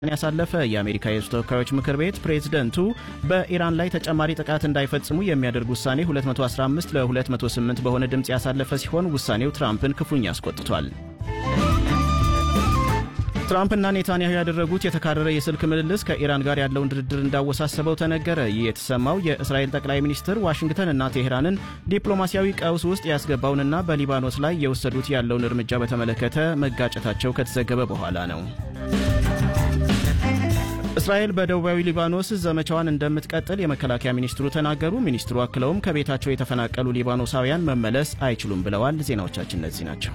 ያሳለፈ የአሜሪካ የሕዝብ ተወካዮች ምክር ቤት ፕሬዝደንቱ በኢራን ላይ ተጨማሪ ጥቃት እንዳይፈጽሙ የሚያደርግ ውሳኔ 215 ለ208 በሆነ ድምፅ ያሳለፈ ሲሆን ውሳኔው ትራምፕን ክፉኛ አስቆጥቷል። ትራምፕና ኔታንያሁ ያደረጉት የተካረረ የስልክ ምልልስ ከኢራን ጋር ያለውን ድርድር እንዳወሳሰበው ተነገረ። ይህ የተሰማው የእስራኤል ጠቅላይ ሚኒስትር ዋሽንግተንና ቴሄራንን ዲፕሎማሲያዊ ቀውስ ውስጥ ያስገባውንና በሊባኖስ ላይ የወሰዱት ያለውን እርምጃ በተመለከተ መጋጨታቸው ከተዘገበ በኋላ ነው። እስራኤል በደቡባዊ ሊባኖስ ዘመቻዋን እንደምትቀጥል የመከላከያ ሚኒስትሩ ተናገሩ። ሚኒስትሩ አክለውም ከቤታቸው የተፈናቀሉ ሊባኖሳውያን መመለስ አይችሉም ብለዋል። ዜናዎቻችን እነዚህ ናቸው።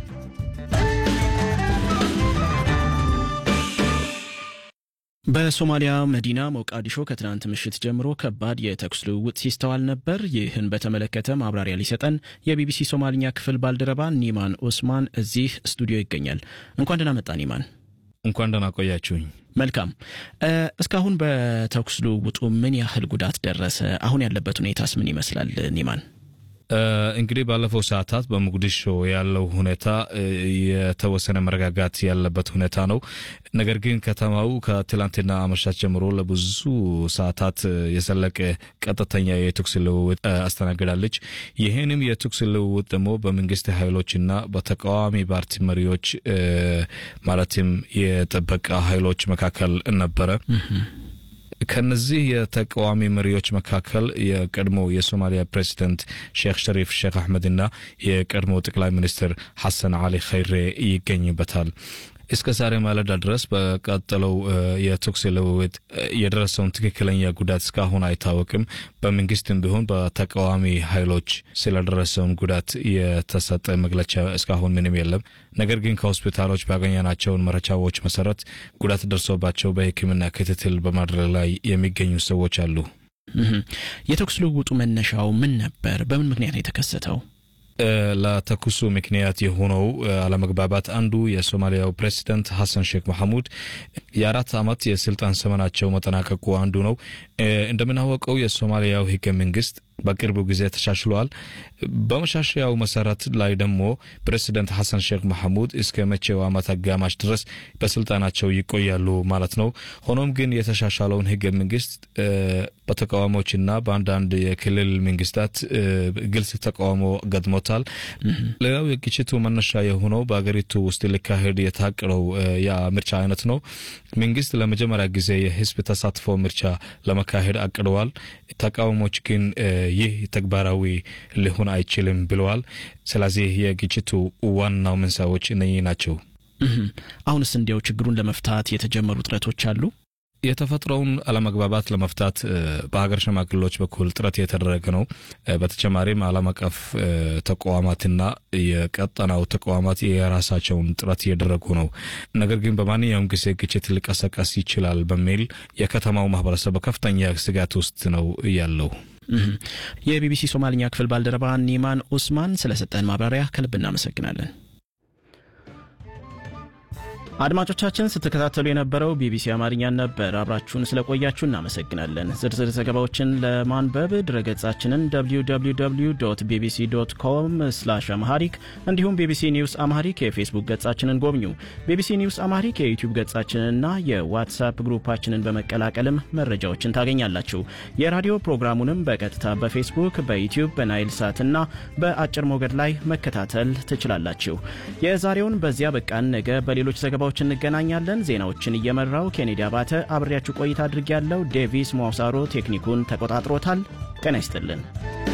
በሶማሊያ መዲና ሞቃዲሾ ከትናንት ምሽት ጀምሮ ከባድ የተኩስ ልውውጥ ሲስተዋል ነበር። ይህን በተመለከተ ማብራሪያ ሊሰጠን የቢቢሲ ሶማልኛ ክፍል ባልደረባ ኒማን ኦስማን እዚህ ስቱዲዮ ይገኛል። እንኳን ደህና መጣ ኒማን። እንኳን ደህና ቆያችሁኝ። መልካም። እስካሁን በተኩስ ልውውጡ ምን ያህል ጉዳት ደረሰ? አሁን ያለበት ሁኔታስ ምን ይመስላል ኒማን? እንግዲህ ባለፈው ሰዓታት በሞቃዲሾ ያለው ሁኔታ የተወሰነ መረጋጋት ያለበት ሁኔታ ነው። ነገር ግን ከተማው ከትላንትና አመሻሽ ጀምሮ ለብዙ ሰዓታት የዘለቀ ቀጥተኛ የተኩስ ልውውጥ አስተናግዳለች። ይህንም የተኩስ ልውውጥ ደግሞ በመንግስት ኃይሎችና በተቃዋሚ ፓርቲ መሪዎች ማለትም የጥበቃ ኃይሎች መካከል ነበረ። ከነዚህ የተቃዋሚ መሪዎች መካከል የቀድሞ የሶማሊያ ፕሬዚደንት ሼክ ሸሪፍ ሼክ አሕመድና የቀድሞ ጠቅላይ ሚኒስትር ሐሰን አሊ ኸይሬ ይገኝበታል። እስከ ዛሬ ማለዳ ድረስ በቀጠለው የተኩስ ልውውጥ የደረሰውን ትክክለኛ ጉዳት እስካሁን አይታወቅም። በመንግስትም ቢሆን በተቃዋሚ ኃይሎች ስለደረሰውን ጉዳት የተሰጠ መግለጫ እስካሁን ምንም የለም። ነገር ግን ከሆስፒታሎች ባገኘናቸውን መረጃዎች መሰረት ጉዳት ደርሶባቸው በሕክምና ክትትል በማድረግ ላይ የሚገኙ ሰዎች አሉ። የተኩስ ልውውጡ መነሻው ምን ነበር? በምን ምክንያት ነው የተከሰተው? ለተኩሱ ምክንያት የሆነው አለመግባባት አንዱ የሶማሊያው ፕሬዚደንት ሐሰን ሼክ መሐሙድ የአራት ዓመት የስልጣን ዘመናቸው መጠናቀቁ አንዱ ነው። እንደምናወቀው የሶማሊያው ህገ መንግስት በቅርቡ ጊዜ ተሻሽሏል። በመሻሻያው መሰረት ላይ ደግሞ ፕሬዚደንት ሐሰን ሼክ መሐሙድ እስከ መቼው ዓመት አጋማሽ ድረስ በስልጣናቸው ይቆያሉ ማለት ነው። ሆኖም ግን የተሻሻለውን ህገ መንግስት በተቃዋሞችና በአንዳንድ የክልል መንግስታት ግልጽ ተቃውሞ ገጥሞታል። ሌላው የግጭቱ መነሻ የሆነው በሀገሪቱ ውስጥ ሊካሄድ የታቀደው የምርጫ አይነት ነው። መንግስት ለመጀመሪያ ጊዜ የህዝብ ተሳትፎ ምርጫ ለመካሄድ አቅደዋል። ተቃዋሞች ግን ይህ ተግባራዊ ሊሆን አይችልም ብለዋል። ስለዚህ የግጭቱ ዋናው መንስኤዎች እነኚህ ናቸው። አሁንስ እንዲያው ችግሩን ለመፍታት የተጀመሩ ጥረቶች አሉ? የተፈጥሮውን አለመግባባት ለመፍታት በሀገር ሽማግሌዎች በኩል ጥረት የተደረገ ነው። በተጨማሪም ዓለም አቀፍ ተቋማትና የቀጠናው ተቋማት የራሳቸውን ጥረት እያደረጉ ነው። ነገር ግን በማንኛውም ጊዜ ግጭት ሊቀሰቀስ ይችላል በሚል የከተማው ማህበረሰብ በከፍተኛ ስጋት ውስጥ ነው ያለው። የቢቢሲ ሶማልኛ ክፍል ባልደረባ ኒማን ኡስማን ስለሰጠን ማብራሪያ ከልብ እናመሰግናለን። አድማጮቻችን ስትከታተሉ የነበረው ቢቢሲ አማርኛን ነበር። አብራችሁን ስለቆያችሁ እናመሰግናለን። ዝርዝር ዘገባዎችን ለማንበብ ድረገጻችንን www ቢቢሲ ዶት ኮም ስላሽ አምሃሪክ እንዲሁም ቢቢሲ ኒውስ አምሃሪክ የፌስቡክ ገጻችንን ጎብኙ። ቢቢሲ ኒውስ አምሃሪክ የዩቲዩብ ገጻችንንና የዋትሳፕ ግሩፓችንን በመቀላቀልም መረጃዎችን ታገኛላችሁ። የራዲዮ ፕሮግራሙንም በቀጥታ በፌስቡክ በዩቲዩብ በናይል ሳትና በአጭር ሞገድ ላይ መከታተል ትችላላችሁ። የዛሬውን በዚያ በቃን። ነገ በሌሎች ዘገባዎች እንገናኛለን። ዜናዎችን እየመራው ኬኔዲ አባተ አብሬያችሁ ቆይታ አድርጌያለሁ። ዴቪስ ሟውሳሮ ቴክኒኩን ተቆጣጥሮታል። ጤና ይስጥልን።